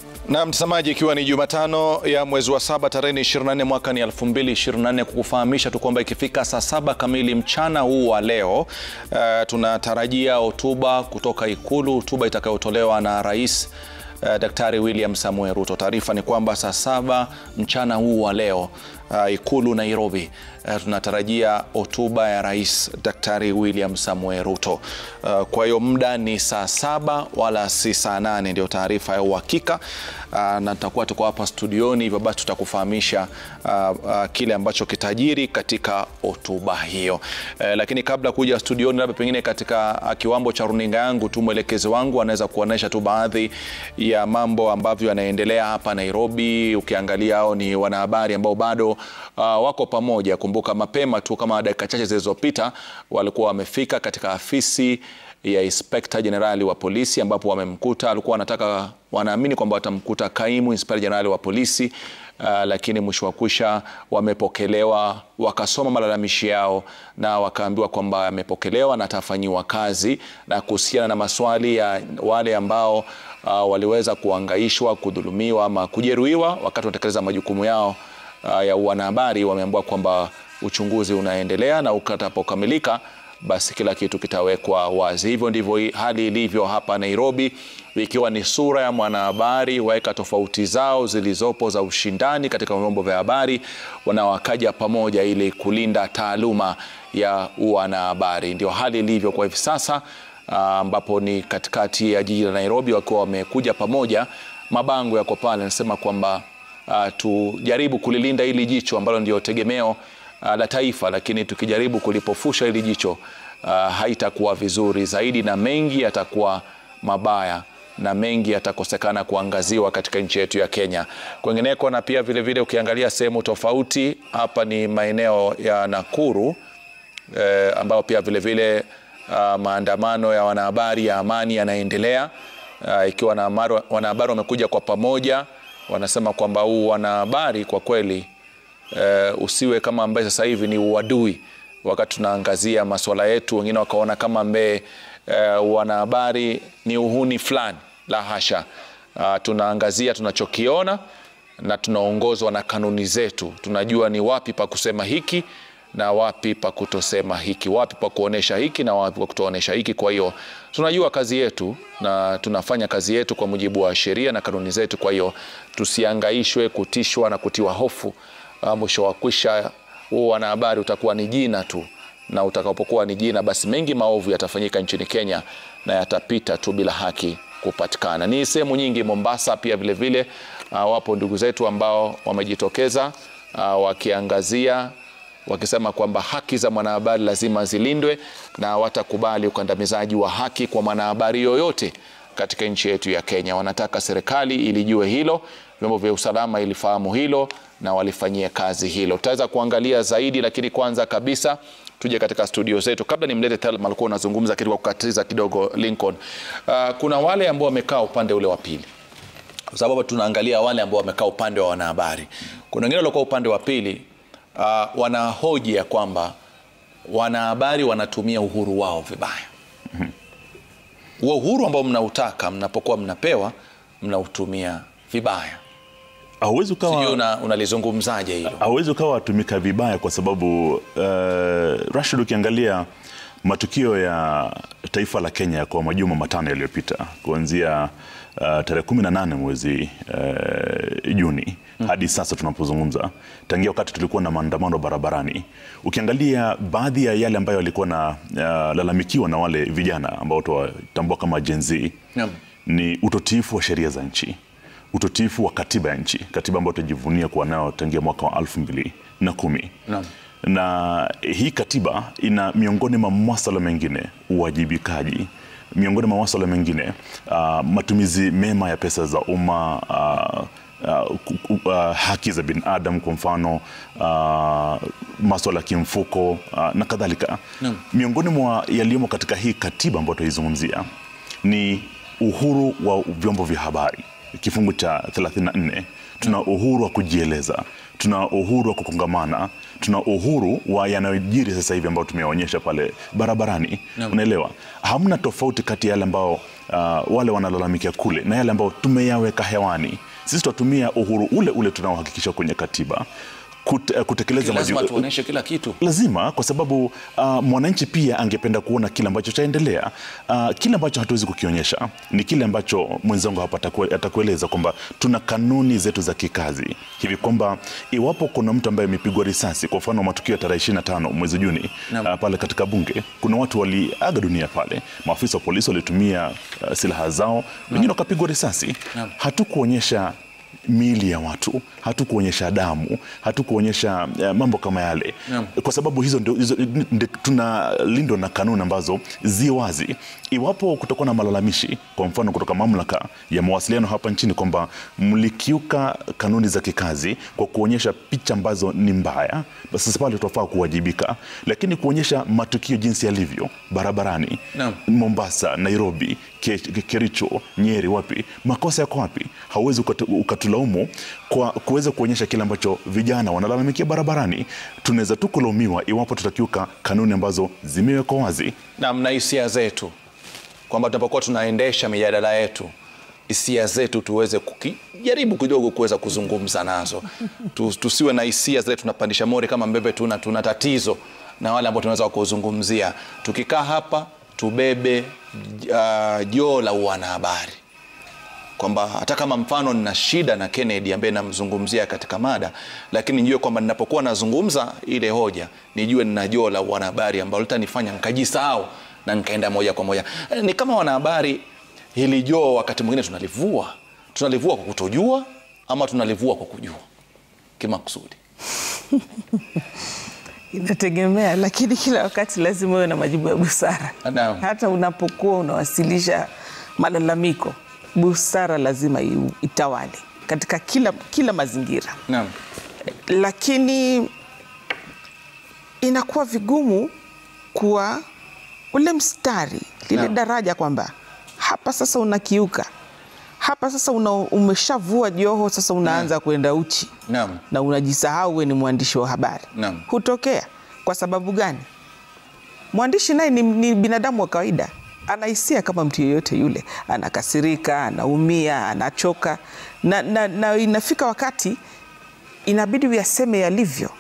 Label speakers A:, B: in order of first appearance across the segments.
A: Na mtazamaji, ikiwa ni Jumatano ya mwezi wa saba tarehe 24 mwaka ni 2024, kukufahamisha tu kwamba ikifika saa saba kamili mchana huu wa leo uh, tunatarajia hotuba kutoka Ikulu, hotuba itakayotolewa na Rais uh, Daktari William Samoei Ruto. Taarifa ni kwamba saa saba mchana huu wa leo uh, Ikulu Nairobi uh, tunatarajia hotuba ya Rais Daktari William Samoei Ruto. Uh, kwa hiyo muda ni saa saba wala si saa nane, ndio taarifa ya uhakika uh, na tutakuwa tuko hapa studioni, hivyo basi tutakufahamisha uh, uh, kile ambacho kitajiri katika hotuba hiyo. Uh, lakini kabla kuja studioni, labda pengine katika uh, kiwambo cha runinga yangu tu mwelekezi wangu anaweza kuonesha tu baadhi ya mambo ambavyo yanaendelea hapa Nairobi. Ukiangalia hao ni wanahabari ambao bado uh, wako pamoja. Kumbuka mapema tu kama dakika chache zilizopita walikuwa wamefika katika afisi ya Inspector Generali wa polisi ambapo wamemkuta, alikuwa wanataka wanaamini kwamba watamkuta kaimu Inspector Generali wa polisi uh, lakini mwisho wa kwisha wamepokelewa, wakasoma malalamishi yao na wakaambiwa kwamba yamepokelewa na atafanyiwa kazi, na kuhusiana na maswali ya wale ambao uh, waliweza kuangaishwa, kudhulumiwa ama kujeruhiwa wakati wanatekeleza majukumu yao uh, ya wanahabari, wameambiwa kwamba uchunguzi unaendelea na ukatapokamilika basi kila kitu kitawekwa wazi. Hivyo ndivyo hali ilivyo hapa Nairobi, ikiwa ni sura ya mwanahabari waweka tofauti zao zilizopo za ushindani katika vyombo vya habari, wanawakaja pamoja ili kulinda taaluma ya wanahabari. Ndio hali ilivyo kwa hivi sasa, ambapo ni katikati ya jiji la Nairobi, wakiwa wamekuja pamoja. Mabango yako pale nasema kwamba uh, tujaribu kulilinda hili jicho ambalo ndio tegemeo Uh, la taifa, lakini tukijaribu kulipofusha hili jicho uh, haitakuwa vizuri zaidi, na mengi yatakuwa mabaya na mengi yatakosekana kuangaziwa katika nchi yetu ya Kenya. Kwengineko na pia vilevile vile ukiangalia sehemu tofauti, hapa ni maeneo ya Nakuru eh, ambayo pia vilevile vile, uh, maandamano ya wanahabari ya amani yanaendelea uh, ikiwa na wanahabari wamekuja kwa pamoja, wanasema kwamba huu wanahabari kwa kweli Uh, usiwe kama ambaye sasa hivi ni uadui, wakati tunaangazia masuala yetu, wengine wakaona kama ambaye uh, wanahabari ni uhuni fulani. La hasha. Uh, tunaangazia tunachokiona na tunaongozwa na kanuni zetu. Tunajua ni wapi pa kusema hiki na wapi pa kutosema hiki, wapi pa kuonesha hiki na wapi pa kutoonesha hiki. Kwa hiyo tunajua kazi yetu na tunafanya kazi yetu kwa mujibu wa sheria na kanuni zetu. Kwa hiyo tusiangaishwe, kutishwa na kutiwa hofu. Mwisho wa kwisha huu wanahabari utakuwa ni jina tu, na utakapokuwa ni jina, basi mengi maovu yatafanyika nchini Kenya na yatapita tu bila haki kupatikana. Ni sehemu nyingi, Mombasa pia vilevile vile, uh, wapo ndugu zetu ambao wamejitokeza uh, wakiangazia wakisema kwamba haki za mwanahabari lazima zilindwe na watakubali ukandamizaji wa haki kwa mwanahabari yoyote katika nchi yetu ya Kenya. Wanataka serikali ilijue hilo, vyombo vya usalama ilifahamu hilo na walifanyia kazi hilo. Tutaweza kuangalia zaidi, lakini kwanza kabisa tuje katika studio zetu. Kabla nimlete Thelma, alikuwa unazungumza kitu kwa kukatiza kidogo Lincoln. Uh, kuna wale ambao wamekaa upande ule wa pili, kwa sababu tunaangalia wale ambao wamekaa upande wa wanahabari. Kuna wengine waliokuwa upande wa pili uh, wanahoji ya kwamba wanahabari wanatumia uhuru wao vibaya huo uhuru ambao mnautaka mnapokuwa mnapewa mnautumia vibaya.
B: Hauwezi ukawa
A: una, unalizungumzaje hilo?
B: Hauwezi ukawa watumika vibaya kwa sababu uh, Rashid, ukiangalia matukio ya taifa la Kenya kwa majuma matano yaliyopita kuanzia uh, tarehe kumi na nane mwezi uh, Juni hmm, hadi sasa tunapozungumza, tangia wakati tulikuwa na maandamano barabarani, ukiangalia baadhi ya yale ambayo yalikuwa na uh, lalamikiwa na wale vijana ambao tuwatambua kama Gen Z
A: hmm,
B: ni utotiifu wa sheria za nchi utotiifu wa katiba ya nchi, katiba ambayo tunajivunia kuwa nayo tangia mwaka wa elfu mbili na kumi
A: no.
B: na hii katiba ina miongoni mwa masuala mengine uwajibikaji, miongoni mwa masuala mengine uh, matumizi mema ya pesa za umma uh, Uh, uh, haki za binadamu kwa mfano uh, masuala ya kimfuko uh, na kadhalika
A: no.
B: Miongoni mwa yaliyomo katika hii katiba ambayo tunaizungumzia ni uhuru wa vyombo vya habari kifungu cha 34 tuna uhuru wa kujieleza, tuna uhuru wa kukongamana, tuna uhuru wa yanayojiri sasa hivi ambayo tumeonyesha pale barabarani.
A: Naam.
B: Unaelewa, hamna tofauti kati ya yale ambao uh, wale wanalalamikia kule na yale ambayo tumeyaweka hewani. Sisi tutatumia uhuru ule ule tunaohakikisha kwenye katiba kute, kutekeleza
A: lazima
B: majibu-
A: tuoneshe kila kitu.
B: lazima kwa sababu uh, mwananchi pia angependa kuona kile ambacho chaendelea. Uh, kile ambacho hatuwezi kukionyesha ni kile ambacho mwenzangu hapa atakue- atakueleza kwamba tuna kanuni zetu za kikazi hivi kwamba iwapo kuna mtu ambaye amepigwa risasi, kwa mfano matukio ya tarehe 25 mwezi Juni
A: Naam.
B: uh, pale katika bunge, kuna watu waliaga dunia pale, maafisa wa polisi walitumia uh, silaha zao, wengine wakapigwa risasi.
A: Naam.
B: Hatukuonyesha miili ya watu, hatukuonyesha damu, hatukuonyesha uh, mambo kama yale
A: Naam.
B: kwa sababu hizo ndio hizo, ndio tunalindwa na kanuni ambazo zi wazi. Iwapo kutakuwa na malalamishi, kwa mfano kutoka mamlaka ya mawasiliano hapa nchini kwamba mlikiuka kanuni za kikazi kwa kuonyesha picha ambazo ni mbaya, basi sasa pale tutafaa kuwajibika, lakini kuonyesha matukio jinsi yalivyo barabarani
A: Naam.
B: Mombasa, Nairobi, Ke- Ke- Kericho, Nyeri, wapi makosa yako wapi? Hauwezi ukatu- ukatulaumu kwa kuweza kuonyesha kile ambacho vijana wanalalamikia barabarani. Tunaweza tu kulaumiwa iwapo tutakiuka kanuni ambazo zimewekwa wazi.
A: na mna hisia zetu kwamba tunapokuwa tunaendesha mijadala yetu hisia zetu tuweze kujaribu kidogo kuweza kuzungumza nazo tu, tusiwe na hisia zile tunapandisha mori kama mbebe tuna, tuna tatizo na wale ambao tunaweza kuzungumzia tukikaa hapa tubebe uh, joo la uwanahabari kwamba hata kama mfano nina shida na Kennedy ambaye namzungumzia katika mada, lakini nijue kwamba ninapokuwa nazungumza ile hoja nijue nina joo la wanahabari ambalo litanifanya nikajisahau na nikaenda moja kwa moja. Eh, Ni kama wanahabari, hili joo wakati mwingine tunalivua, tunalivua kwa kutojua ama tunalivua kwa kujua kimakusudi.
C: Inategemea, lakini kila wakati lazima uwe na majibu ya busara.
A: Naam.
C: Hata unapokuwa unawasilisha malalamiko, busara lazima iu- itawale katika kila, kila mazingira,
A: Naam.
C: lakini inakuwa vigumu kuwa ule mstari lile
A: Naam.
C: daraja kwamba hapa sasa unakiuka, hapa sasa una, umeshavua joho, sasa unaanza kwenda uchi
A: Naam.
C: na unajisahau we ni mwandishi wa habari.
A: Naam.
C: Hutokea kwa sababu gani? Mwandishi naye ni, ni binadamu wa kawaida, ana hisia kama mtu yeyote yule, anakasirika, anaumia, anachoka na, na, na inafika wakati inabidi uyaseme yalivyo.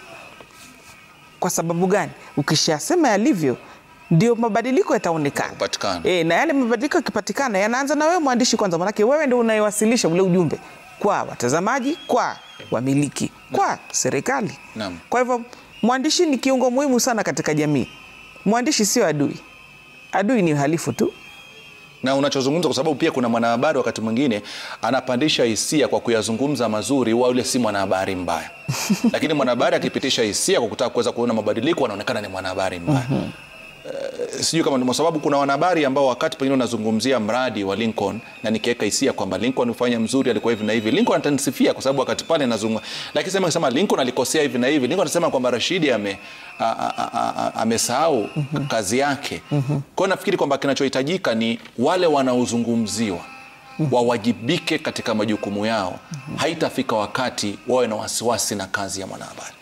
C: Kwa sababu gani? Ukishasema yalivyo ndio mabadiliko yataonekana.
A: Kupatikana.
C: E, na yale mabadiliko yakipatikana yanaanza na wewe mwandishi kwanza, manake wewe ndio unayewasilisha ule ujumbe kwa watazamaji, kwa wamiliki, kwa serikali.
A: Naam.
C: Kwa hivyo mwandishi ni kiungo muhimu sana katika jamii. Mwandishi sio adui, adui ni uhalifu tu.
A: na unachozungumza kwa sababu pia kuna mwanahabari wakati mwingine anapandisha hisia kwa kuyazungumza mazuri, wa yule si mwanahabari mbaya, lakini mwanahabari akipitisha hisia kwa kutaka kuweza kuona mabadiliko anaonekana ni mwanahabari mbaya. Eh, sijui kama ni kwa sababu kuna wanahabari ambao wakati pengine unazungumzia mradi wa Lincoln na nikiweka hisia kwamba Lincoln ufanya mzuri, alikuwa hivi na hivi, Lincoln atanisifia kwa sababu wakati pale nazungumza, lakini sema sema Lincoln alikosea hivi na hivi, Lincoln anasema kwamba Rashidi ame a- a- a- a- amesahau kazi yake. Kwa hiyo nafikiri kwamba kinachohitajika ni wale wanaozungumziwa wawajibike katika majukumu yao. Haitafika wakati wawe na wasiwasi na kazi ya mwanahabari.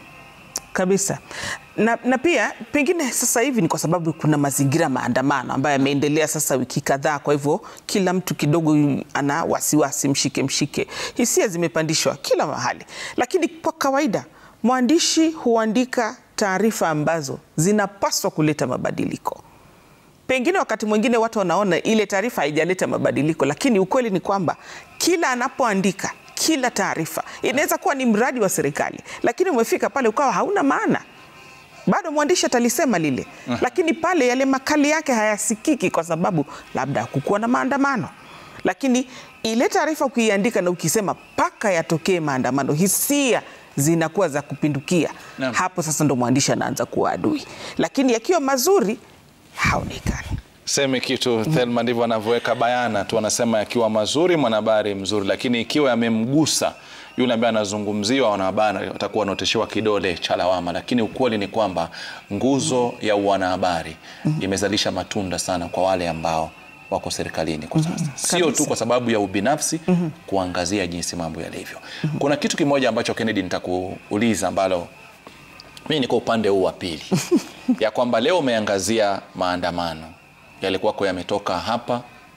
C: kabisa na, na pia pengine sasa hivi ni kwa sababu kuna mazingira maandamano ambayo yameendelea sasa wiki kadhaa. Kwa hivyo kila mtu kidogo ana wasiwasi, mshike mshike, hisia zimepandishwa kila mahali. Lakini kwa kawaida mwandishi huandika taarifa ambazo zinapaswa kuleta mabadiliko. Pengine wakati mwingine watu wanaona ile taarifa haijaleta mabadiliko, lakini ukweli ni kwamba kila anapoandika kila taarifa inaweza kuwa ni mradi wa serikali, lakini umefika pale ukawa hauna maana bado mwandishi atalisema lile, lakini pale yale makali yake hayasikiki kwa sababu labda hakukuwa na maandamano. Lakini ile taarifa ukiiandika na ukisema mpaka yatokee maandamano, hisia zinakuwa za kupindukia.
A: Naam.
C: Hapo sasa ndo mwandishi anaanza kuwa adui, lakini yakiwa mazuri haonekani.
A: Seme kitu Thelma, ndivyo anavyoweka bayana tu, anasema yakiwa mazuri mwanahabari mzuri, lakini ikiwa yamemgusa yule ambaye anazungumziwa, wanahabari watakuwa wanaoteshewa kidole cha lawama. Lakini ukweli ni kwamba nguzo ya wanahabari imezalisha matunda sana kwa wale ambao wako serikalini kwa sasa, sio tu
C: Kabisa.
A: kwa sababu ya ubinafsi, kuangazia jinsi mambo yalivyo. Kuna kitu kimoja ambacho Kennedy nitakuuliza ambalo mimi niko upande huu wa pili ya kwamba leo umeangazia maandamano yalikuwako yametoka hapa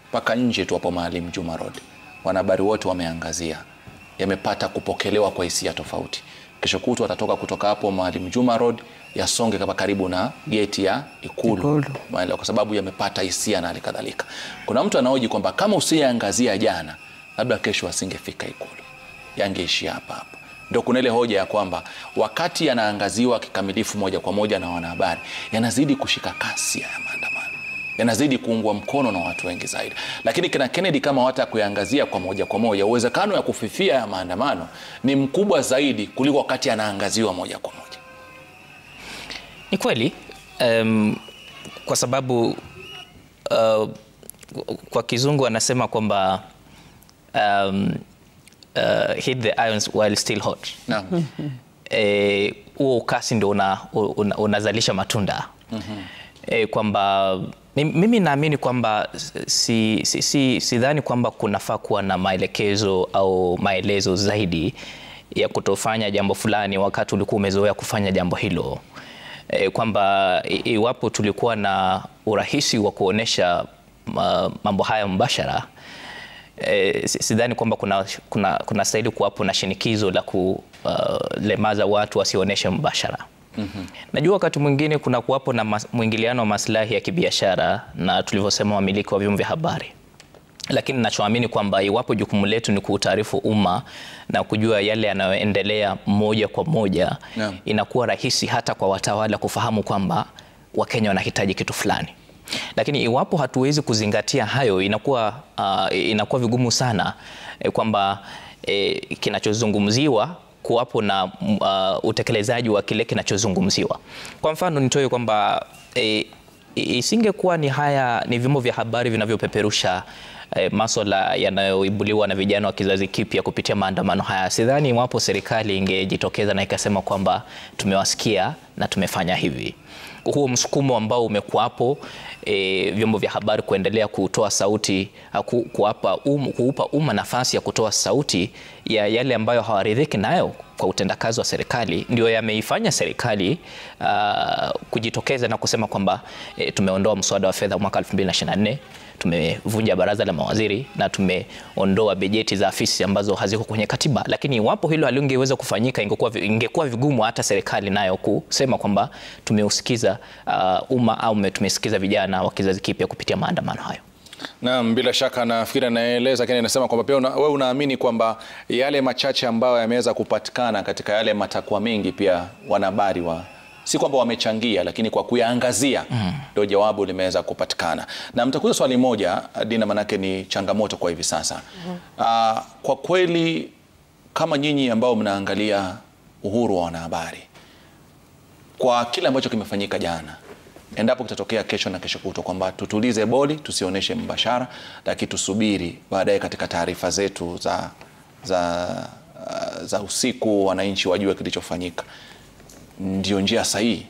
A: mpaka nje tu hapo Maalim Juma Road, wanahabari wote wameangazia, yamepata kupokelewa kwa hisia tofauti. Kesho kutwa watatoka kutoka hapo Maalim Juma Road yasonge kama karibu na geti ya Ikulu,
C: Ikulu.
A: Maelewa, kwa sababu yamepata hisia na hali kadhalika. Kuna mtu anaoji kwamba kama usiyeangazia jana, labda kesho asingefika Ikulu, yangeishia hapa hapa. Ndio kuna ile hoja ya kwamba wakati yanaangaziwa kikamilifu moja kwa moja na wanahabari, yanazidi kushika kasi ya maandamano, yanazidi kuungwa mkono na watu wengi zaidi. Lakini kina Kennedy, kama wata kuyaangazia kwa moja kwa moja, uwezekano ya kufifia ya maandamano ni mkubwa zaidi kuliko wakati yanaangaziwa moja kwa moja.
D: Ni kweli um, kwa sababu uh, kwa kizungu anasema kwamba um, uh, hit the irons while still hot.
A: Naam.
D: Eh, huo ukasi ndio una, una, unazalisha matunda eh, kwamba mi- mimi naamini kwamba si, si, si, sidhani kwamba kunafaa kuwa na maelekezo au maelezo zaidi ya kutofanya jambo fulani wakati ulikuwa umezoea kufanya jambo hilo e, kwamba i- iwapo tulikuwa na urahisi wa kuonesha ma- mambo haya mbashara e, sidhani kwamba kuna, kuna, kuna stahili kuwapo na shinikizo la kulemaza watu wasionyeshe mbashara. Mm-hmm. Najua wakati mwingine kuna kuwapo na mas, mwingiliano wa maslahi ya kibiashara na tulivyosema wamiliki wa vyombo vya habari lakini nachoamini kwamba iwapo jukumu letu ni kuutaarifu umma na kujua yale yanayoendelea moja kwa moja
A: Naam.
D: inakuwa rahisi hata kwa watawala kufahamu kwamba Wakenya wanahitaji kitu fulani. Lakini iwapo hatuwezi kuzingatia hayo, inakuwa, uh, inakuwa vigumu sana eh, kwamba eh, kinachozungumziwa kuwapo na uh, utekelezaji wa kile kinachozungumziwa. Kwa mfano nitoe kwamba eh, isingekuwa ni haya ni vyombo vya habari vinavyopeperusha eh, maswala yanayoibuliwa na vijana wa kizazi kipya kupitia maandamano haya, sidhani iwapo serikali ingejitokeza na ikasema kwamba tumewasikia na tumefanya hivi. Huo msukumo ambao umekuwapo e, vyombo vya habari kuendelea kutoa sauti ah, ku, kuwapa um, kuupa umma nafasi ya kutoa sauti ya yale ambayo hawaridhiki nayo kwa utendakazi wa serikali ndio yameifanya serikali uh, kujitokeza na kusema kwamba e, tumeondoa mswada wa fedha mwaka 2024 tumevunja baraza la mawaziri na tumeondoa bajeti za afisi ambazo haziko kwenye katiba. Lakini iwapo hilo halingeweza kufanyika, ingekuwa, ingekuwa vigumu hata serikali nayo kusema kwamba tumeusikiza uh, umma au tumesikiza vijana wa kizazi kipya kupitia maandamano hayo.
A: Naam, bila shaka nafikiri anaeleza lakini anasema kwamba pia una, wewe unaamini kwamba yale machache ambayo yameweza kupatikana katika yale matakwa mengi pia wanahabari wa si kwamba wamechangia, lakini kwa kuyaangazia ndio jawabu limeweza kupatikana. Na mtakuza swali moja Dina, manake ni changamoto kwa hivi sasa. Ah, kwa kweli kama nyinyi ambao mnaangalia uhuru wa wanahabari kwa kile ambacho kimefanyika jana, endapo kitatokea kesho na kesho kutwa kwamba tutulize boli, tusionyeshe mbashara, lakini tusubiri baadaye katika taarifa zetu za, za, uh, za usiku, wananchi wajue kilichofanyika, ndio njia sahihi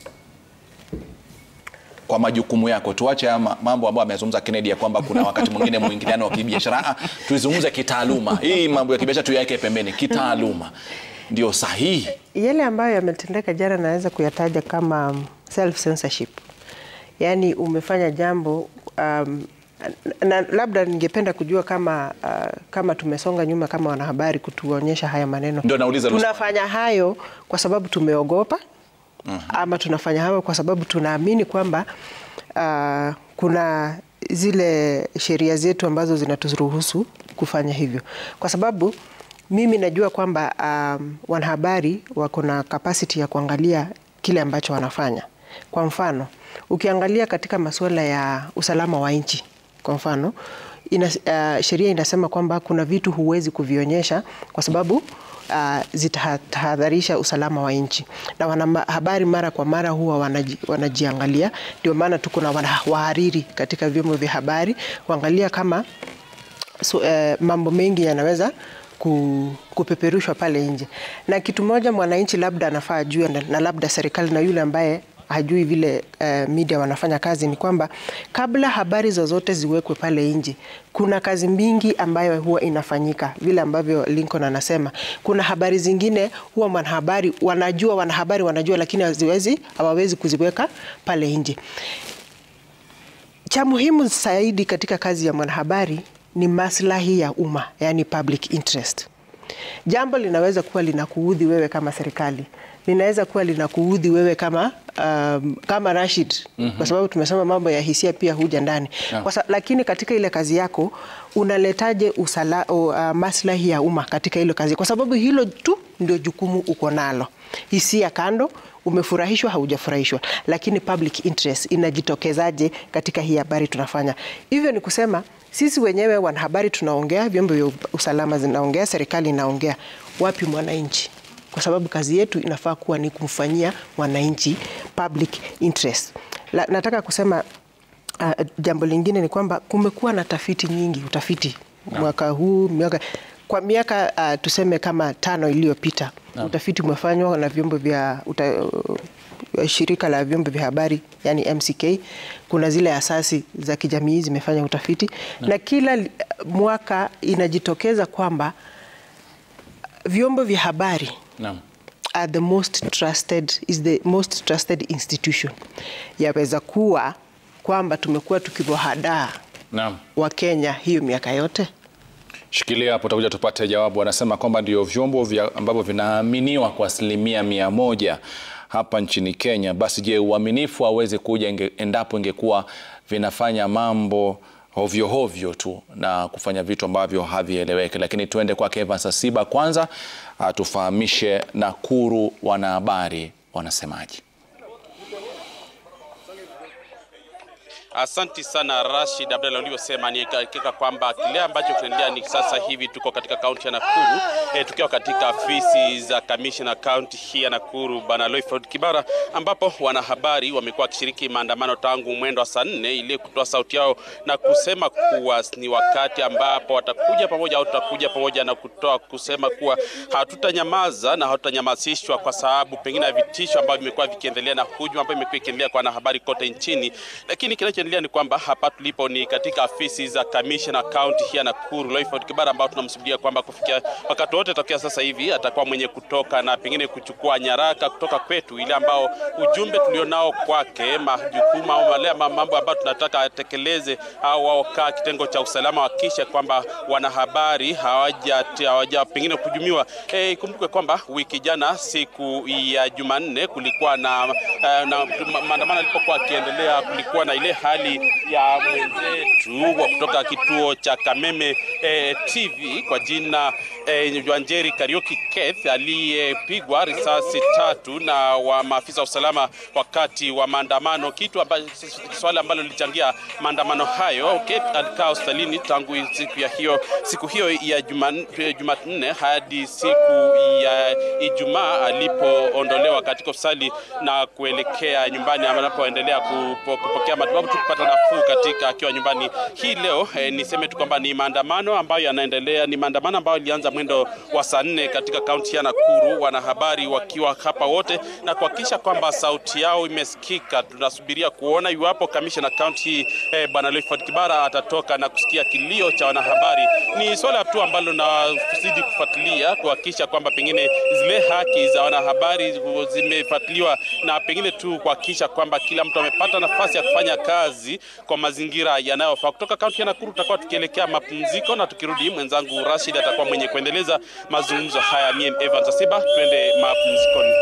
A: kwa majukumu yako. Tuache haya ma- mambo ambayo amezungumza Kennedy ya kwamba kuna wakati mwingine mwingiliano wa kibiashara. Ah, Tuizungumze kitaaluma, hii mambo ya kibiashara tuyaweke pembeni, kitaaluma ndio sahihi.
E: Yale ambayo yametendeka jana naweza kuyataja kama self censorship, yaani umefanya jambo um, na labda ningependa kujua kama uh, kama tumesonga nyuma kama wanahabari kutuonyesha haya maneno.
A: Ndio nauliza hilo swali.
E: tunafanya hayo kwa sababu tumeogopa ama tunafanya hayo kwa sababu tunaamini kwamba uh, kuna zile sheria zetu ambazo zinaturuhusu kufanya hivyo, kwa sababu mimi najua kwamba um, wanahabari wako na capacity ya kuangalia kile ambacho wanafanya. Kwa mfano, ukiangalia katika masuala ya usalama wa nchi, kwa mfano ina, uh, sheria inasema kwamba kuna vitu huwezi kuvionyesha kwa sababu uh, zitahadharisha usalama wa nchi, na wanahabari mara kwa mara huwa wanaji, wanajiangalia. Ndio maana tuko na wana- wahariri katika vyombo vya habari kuangalia kama so, eh, mambo mengi yanaweza ku, kupeperushwa pale nje, na kitu moja mwananchi labda anafaa ajue, na, na labda serikali na yule ambaye hajui vile eh, media wanafanya kazi ni kwamba kabla habari zozote ziwekwe pale nje, kuna kazi mingi ambayo huwa inafanyika, vile ambavyo Lincoln anasema. Kuna habari zingine huwa wanahabari wanajua, wanahabari wanajua, lakini haziwezi hawawezi kuziweka pale nje cha muhimu zaidi katika kazi ya mwanahabari ni maslahi ya umma, yani public interest. Jambo linaweza kuwa linakuudhi wewe kama serikali, linaweza kuwa linakuudhi wewe kama um, kama Rashid mm -hmm. kwa sababu tumesema mambo ya hisia pia huja ndani
A: Yeah.
E: kwa sa, lakini katika ile kazi yako unaletaje usala, uh, maslahi ya umma katika ile kazi, kwa sababu hilo tu ndio jukumu uko nalo. Hisia kando, umefurahishwa haujafurahishwa, lakini public interest inajitokezaje katika hii habari tunafanya. Hivyo ni kusema sisi wenyewe wanahabari tunaongea, vyombo vya usalama zinaongea, serikali inaongea, wapi mwananchi? Kwa sababu kazi yetu inafaa kuwa ni kumfanyia mwananchi public interest. La, nataka kusema uh, jambo lingine ni kwamba kumekuwa na tafiti nyingi, utafiti mwaka huu miaka kwa miaka uh, tuseme kama tano iliyopita utafiti umefanywa na vyombo vya uta, uh, shirika la vyombo vya habari yani MCK. Kuna zile asasi za kijamii zimefanya utafiti na kila li- mwaka inajitokeza kwamba vyombo vya habari
A: Naam.
E: are the most trusted, is the most trusted institution. Yaweza kuwa kwamba tumekuwa tukiwahadaa
A: Naam.
E: wa Kenya hiyo miaka yote.
A: Shikilia hapo, utakuja tupate jawabu. Anasema kwamba ndio vyombo vya ambavyo vinaaminiwa kwa asilimia mia moja hapa nchini Kenya. Basi je, uaminifu aweze kuja inge, endapo ingekuwa vinafanya mambo hovyo hovyo tu na kufanya vitu ambavyo havieleweki. Lakini tuende kwake Evans Asiba kwanza atufahamishe Nakuru wanahabari wanasemaje.
F: Asanti sana Rashid Abdalla, ulivyosema ni hakika kwamba kile ambacho kinaendelea ni sasa hivi tuko katika kaunti ya Nakuru e, tukiwa katika afisi za kamishna kaunti hii ya Nakuru Bwana Loiford Kibara, ambapo wanahabari wamekuwa wakishiriki maandamano tangu mwendo wa saa nne ili kutoa sauti yao na kusema kuwa ni wakati ambapo watakuja pamoja au tutakuja pamoja na kutoa kusema kuwa hatutanyamaza na hatutanyamazishwa kwa sababu pengine ya vitisho ambavyo vimekuwa vikiendelea na hujuma ambayo imekuwa ikiendelea kwa wanahabari kote nchini, lakini kinachoendelea ni kwamba hapa tulipo ni katika afisi za kamishna kaunti hii ya Nakuru Loiford Kibara, ambao tunamsubiria kwamba kufikia wakati wote tokea sasa hivi atakuwa mwenye kutoka na pengine kuchukua nyaraka kutoka kwetu, ile ambao ujumbe tulionao kwake, majukumu au wale mambo ambayo tunataka atekeleze au wao kaa kitengo cha usalama wakisha kwamba wanahabari hawaja hawaja pengine kujumiwa. Eh, ikumbuke kwamba wiki jana siku ya Jumanne kulikuwa na, eh, na ma- maandamano yalipokuwa akiendelea, kulikuwa na ile hali ya mwenzetu wa kutoka kituo cha Kameme eh, TV kwa jina eh, Wanjeri Karioki Keth aliyepigwa risasi tatu na wa maafisa wa usalama wakati wa maandamano, kitu ambacho swala ambalo lilichangia maandamano hayo. Keth alikaa hospitalini tangu siku ya hiyo siku hiyo ya Juman- Jumanne hadi siku ya Ijumaa alipoondolewa katika hospitali na kuelekea nyumbani anapoendelea kupo, kupokea matibabu tu kupata nafuu katika akiwa nyumbani. Hii leo eh, niseme tu kwamba ni maandamano ambayo yanaendelea, ni maandamano ambayo ilianza mwendo wa saa nne katika kaunti ya Nakuru, wanahabari wakiwa hapa wote na kuhakikisha kwamba sauti yao imesikika. Tunasubiria kuona iwapo kamishna kaunti hii eh, bwana Leiford Kibara atatoka na kusikia kilio cha wanahabari. Ni swala tu ambalo nazidi kufuatilia kuhakikisha kwamba pengine zile haki za wanahabari zimefuatiliwa na pengine tu kuhakikisha kwamba kila mtu amepata nafasi ya kufanya kazi kwa mazingira yanayofaa. Kutoka kaunti ya Nakuru tutakuwa tukielekea mapumziko, na tukirudi mwenzangu Rashid atakuwa mwenye kuendeleza mazungumzo haya. Mie Evans Asiba, twende mapumzikoni.